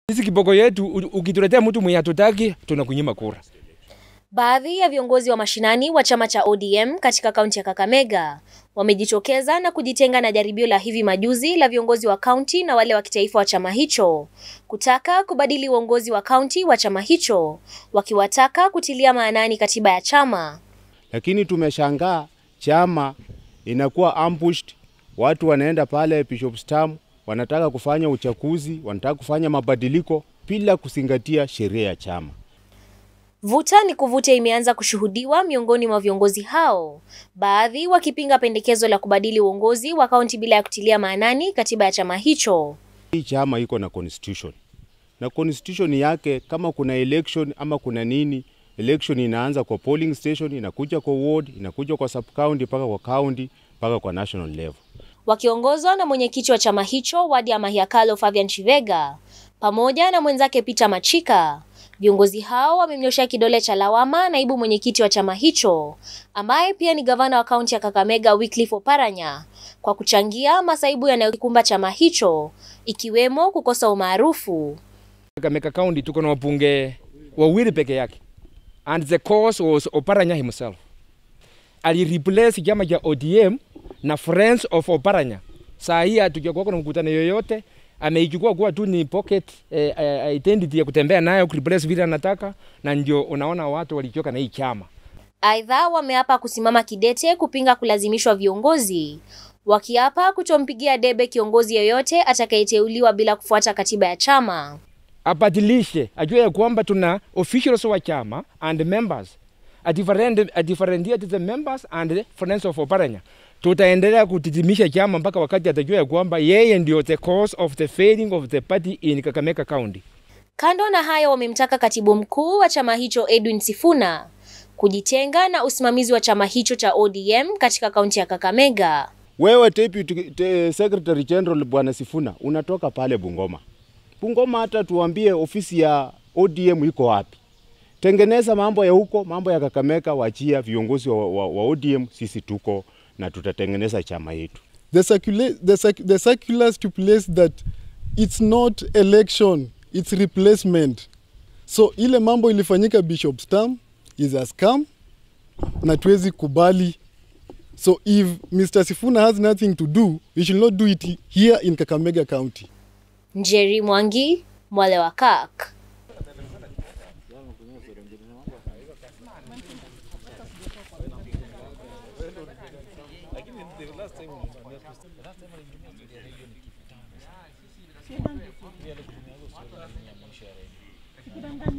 Sisi kiboko yetu, ukituletea mtu mwenye hatutaki, tunakunyima kura. Baadhi ya viongozi wa mashinani wa chama cha ODM katika kaunti ya Kakamega wamejitokeza na kujitenga na jaribio la hivi majuzi la viongozi wa kaunti na wale wa kitaifa wa chama hicho kutaka kubadili uongozi wa kaunti wa chama hicho, wakiwataka kutilia maanani katiba ya chama. Lakini tumeshangaa chama inakuwa ambushed, watu wanaenda pale Bishop's Dam, wanataka kufanya uchaguzi, wanataka kufanya mabadiliko bila kuzingatia sheria ya chama. Vuta ni kuvuta imeanza kushuhudiwa miongoni mwa viongozi hao, baadhi wakipinga pendekezo la kubadili uongozi wa kaunti bila ya kutilia maanani katiba ya chama hicho. Hii chama iko na constitution na constitution yake, kama kuna election ama kuna nini, election inaanza kwa polling station, inakuja kwa ward, inakuja kwa sub county, mpaka kwa county, mpaka kwa national level. Wakiongozwa na mwenyekiti wa chama hicho wadi ya Mahiakalo Fabian Chivega pamoja na mwenzake Peter Machika, viongozi hao wamemnyoshea kidole cha lawama naibu mwenyekiti wa chama hicho ambaye pia ni gavana wa kaunti ya Kakamega Wycliffe Oparanya kwa kuchangia masaibu yanayokumba chama hicho ikiwemo kukosa umaarufu. Kakamega County tuko na wabunge wawili peke yake, and the cause was Oparanya himself. Alireplace chama cha ODM na Friends of Oparanya. Saa hii hatujakuwa na mkutano yoyote, ameichukua kuwa tu ni pocket eh, eh, identity ya kutembea nayo kureplace vile anataka, na ndio unaona watu walichoka na hii chama. Aidha, wameapa kusimama kidete kupinga kulazimishwa viongozi, wakiapa kutompigia debe kiongozi yoyote atakayeteuliwa bila kufuata katiba ya chama. Abadilishe, ajue ya kwamba tuna officials wa chama and members, adifferentiate the members and friends of Oparanya. Tutaendelea kutitimisha chama mpaka wakati atajua ya kwamba yeye ndio the cause of the failing of the party in Kakamega County. Kando na hayo, wamemtaka katibu mkuu wa chama hicho Edwin Sifuna kujitenga na usimamizi wa chama hicho cha ODM katika kaunti ya Kakamega. Wewe deputy te, secretary general bwana Sifuna unatoka pale Bungoma. Bungoma, hata tuambie ofisi ya ODM iko wapi? Tengeneza mambo ya huko, mambo ya Kakamega, wachia viongozi wa, wa, wa ODM. Sisi tuko na tutatengeneza chama yetu. The, circula the, circ the circular stipulates that it's not election, it's replacement. So ile mambo ilifanyika Bishop's Dam is a scam na tuwezi kubali. So if Mr. Sifuna has nothing to do, he should not do it here in Kakamega County. Njeri Mwangi, Mwale wa Kak. Sikudanganya.